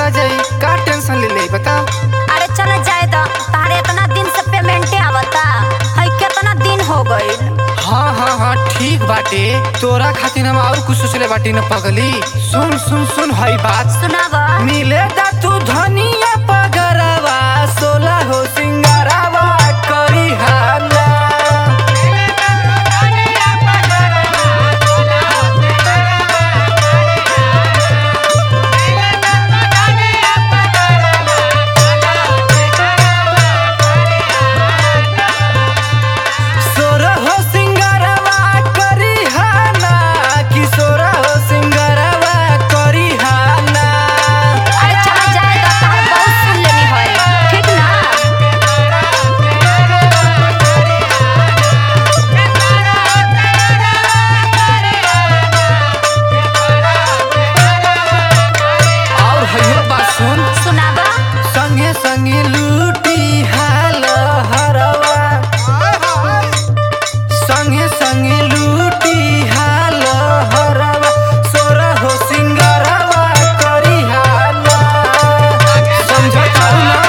आ जाई का टेंशन ले ले बताओ अरे चल जाए तो तारे इतना दिन से पेमेंटे आवता है कितना दिन हो गइल हाँ हाँ हाँ ठीक बाटे तोरा खातिर हम और कुछ सोचले बाटी न पगली सुन सुन सुन हई बात सुनाव मिले दा तू धनिया पगरवा सोला हो सिंगारवा करी हाला सोरा हो सिंगारवा करी हाला कि सोरा हो सिंगारवा करी हाला अरे चल जाए तो तार बहुत सुन लेनी है ठीक ना और हइयो बात सुन सुनाव संगे संगे लूटी हाल हरवा संगे संगे लूटी हाल हरवा सोरा हो सिंगारवा करी हाला समझत हऊ ना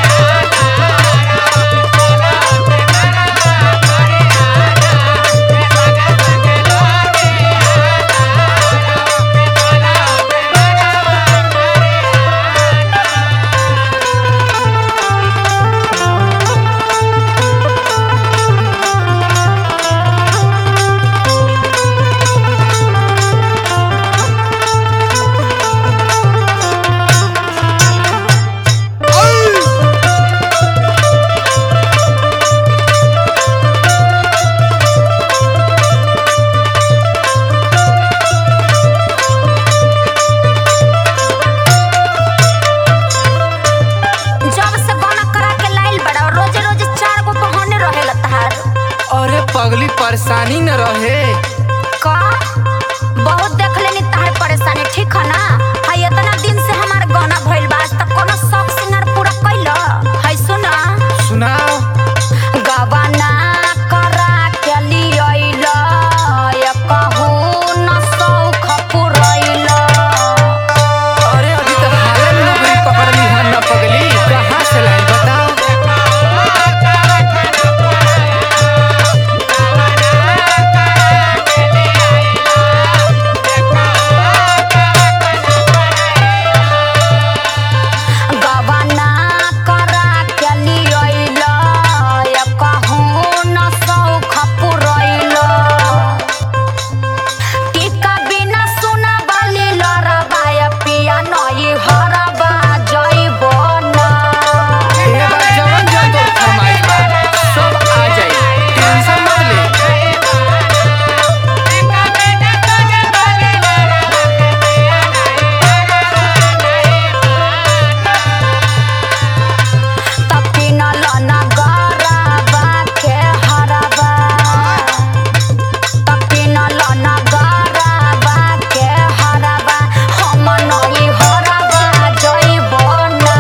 जब से बना करा के लाइल बड़ा रोज रोज चार गो बहाने रहेला तहार अरे पगली परेशानी न रहे का बहुत देख लेनी तहार परेशानी ठीक है ना है इतना दिन से हमार गाना भइल बा आज तक कोनो शौक सिंगार पूरा कैल है सुना सुनाओ गवाना करा के लियल या कहू न शौक पुरैल अरे अभी तो हाले में नौकरी पकड़ ली है न पगली कहाँ से लाई बताओ गवाना करा के लियल या कहू न शौक पुरैल टीका बिना सुना बाली लरबा या पिया नई हरबा जइबो ना ये बात जवन जवन तो फरमाइश बा सब आ जाई टेंशन मत ले तपिनल नगरबा के हरबा तपिनल नगरबा के हरबा हम नई हरबा जइबो ना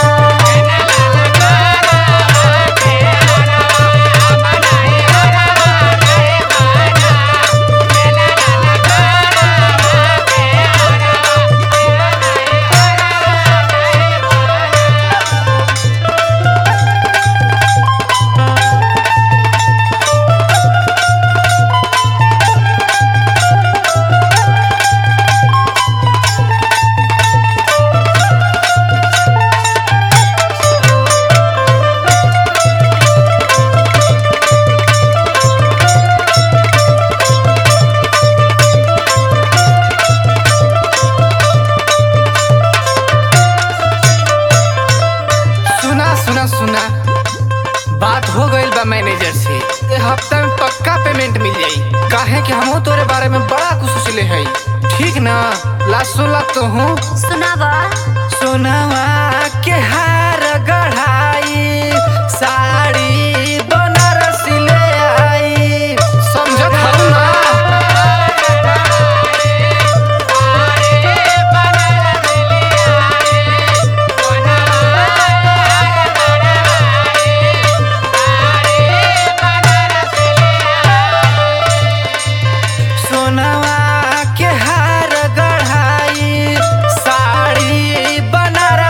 सुना सुना सुना बात हो गई बा मैनेजर से ये हफ्ता में पक्का पेमेंट मिल जाई काहे कि हमहू तोरे बारे में बड़ा कुछ सोचले हई ठीक ना ला सुला तो हूँ सुनावा सोनावा के हार गढ़ाई साड़ी बनारसी ले आई समझत हऊ ना सोनावा के हार गढ़ाई साड़ी बनारसी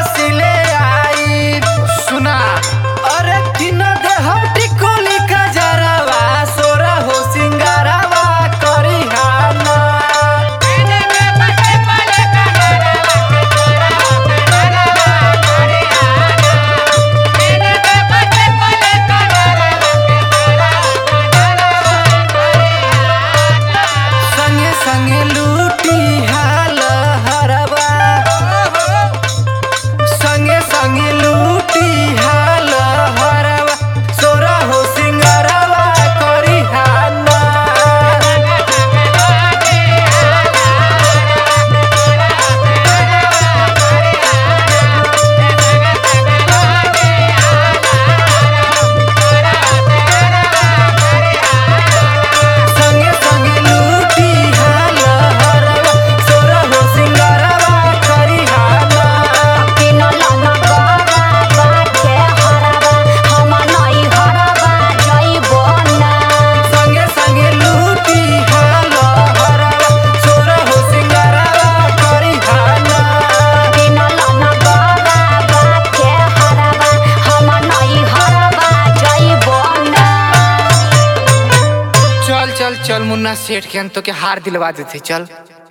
मुन्ना सेठ के हम तो के हार दिलवा देते चल